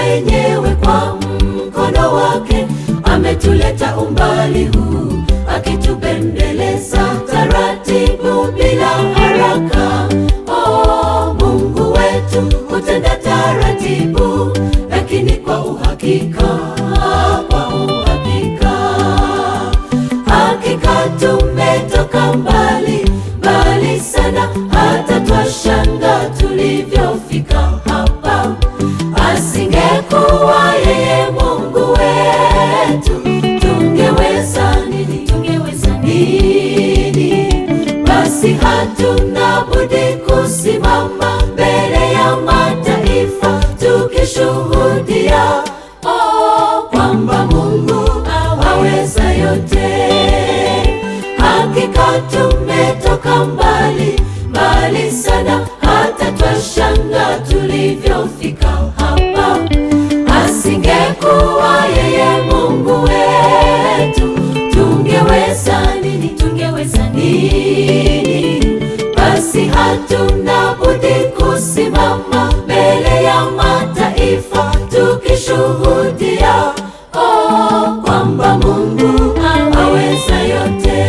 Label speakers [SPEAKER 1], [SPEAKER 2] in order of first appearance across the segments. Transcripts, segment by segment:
[SPEAKER 1] mwenyewe kwa mkono wake ametuleta umbali huu, akitupendeleza taratibu bila haraka. Oh, Mungu wetu hutenda taratibu, lakini kwa uhakika, kwa uhakika. Hakika tumetoka mbali mbali sana, hata twashanga tulivyofika hapa. Asingekuwa yeye Mungu wetu, tungeweza nini? Tungeweza nini? Basi hatuna budi kusimama mbele ya mataifa tukishuhudia oh, kwamba Mungu aweza yote. Hakika tumetoka mbali mbali sana, hata twashanga tulivyofika hapa. Asingekuwa yeye Mungu wetu, tungeweza nini? Tungeweza nini? Basi hatuna budi kusimama mbele ya mataifa tukishuhudia oh, kwamba Mungu aweza yote.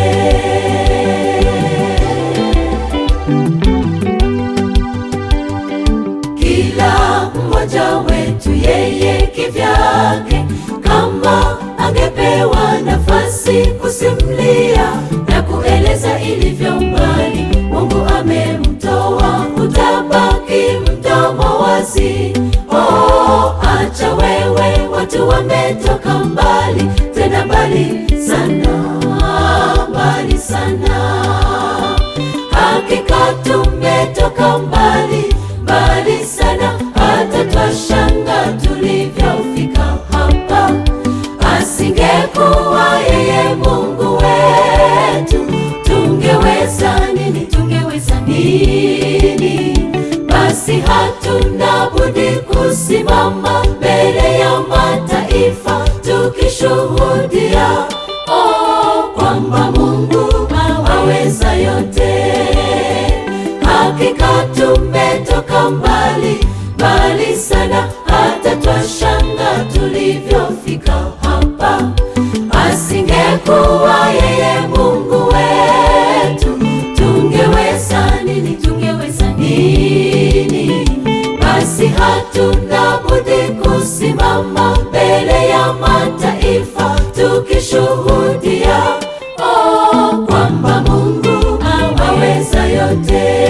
[SPEAKER 1] Kila mmoja wetu yeye kivyake, kama angepewa nafasi kusimulia na kueleza ilivyo mbali Mungu amemtoa, utabaki mdomo wazi. Oh, acha wewe, watu wametoka mbali, tena mbali sana, mbali sana. Hakika tumetoka mbali mbali sana, hata twashanga tulivyofika hapa. Asingekuwa yeye Mungu wetu, tungeweza nini? Tungeweza nini? Basi hatuna budi kusimama mbele ya mataifa tukishuhudia oh, kwamba Mungu aweza yote. Hakika tumetoka mbali mbali sana, hata twashanga tulivyofika hapa. Asingekuwa yeye Mungu wetu, tungeweza nini? Tungeweza nini? Basi hatuna budi kusimama mbele ya mataifa tukishuhudia oh, kwamba Mungu aweza yote.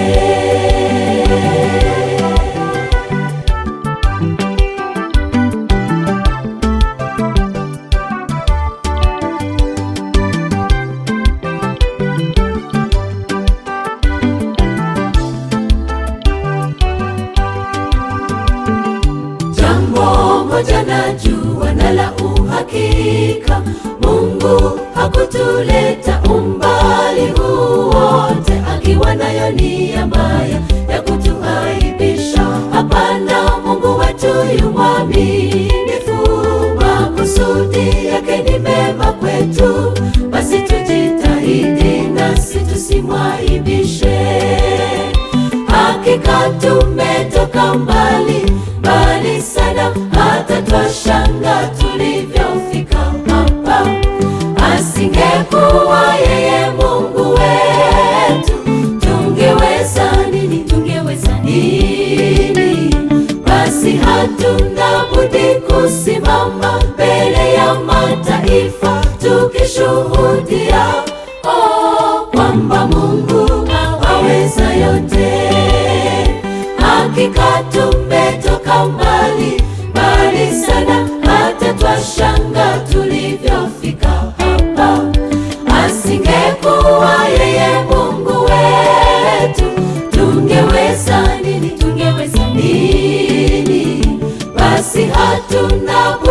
[SPEAKER 1] Jambo moja najua na la uhakika, Mungu hakutuleta umbali huu wote akiwa nayo nia mbaya ya kutuaibisha. Hapana, Mungu wetu yu mwaminifu, makusudi yake ni mema kwetu. Basi tujitahidi nasi tusimwaibishe. Hakika tumetoka mbali mbali sana, hata twashanga tulivyofika hapa. Asingekuwa yeye Mungu wetu, tungeweza nini? Tungeweza nini? Basi hatuna budi kusimama mbele ya mataifa tukishuhudia oh, kwamba Mungu aweza yote. Hakika tumetoka mbali mbali sana, hata twashanga tulivyofika hapa. Asingekuwa yeye Mungu wetu, tungeweza nini? Tungeweza nini? Basi hatuna